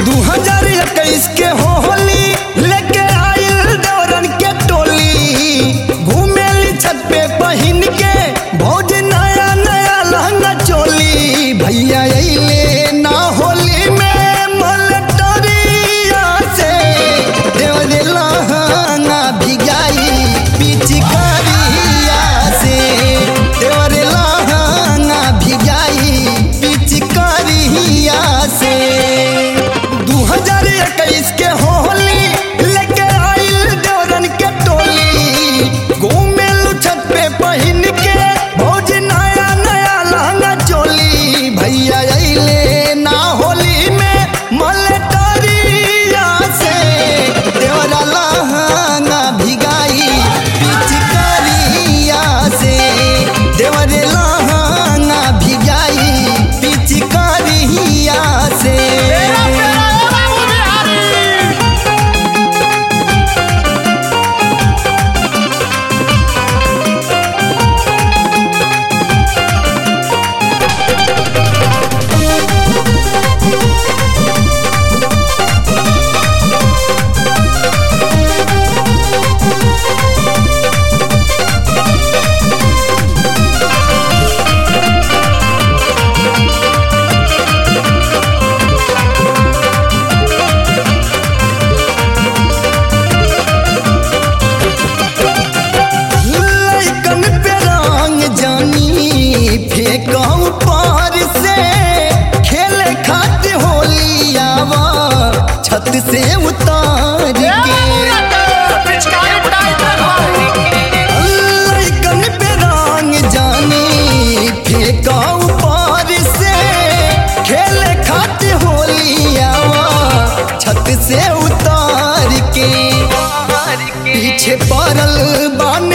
दू हजार इक्कीस के होली लेके आइल दौरन के टोली घूमेली छत पे पहिन के भौज नया नया लहंगा चोली भैया अइले ना होली में मलटरिया से देवरे लहंगा भिगाई पिचकारिया से देवरे लहंगा भिगाई पिचकारिया से दू हजार इक्कीस के होली लेके आइल देवरन के टोली घूमे छत पे पहिन के भौज नया नया लहंगा चोली भैया अइले ना होली में मलटरिया से देवरा लहंगा भिगाई पिचकारिया से देवरे लहंगा भिगाई पिचकारिया से लइकन पे रंग जानी फेंकऊ पार से खेले खातिर होली आवा छत से उतार के लइकन पे रंग जानी फेंकऊ पार से खेले खातिर होली आवा छत से उतार के पीछे पड़ल बान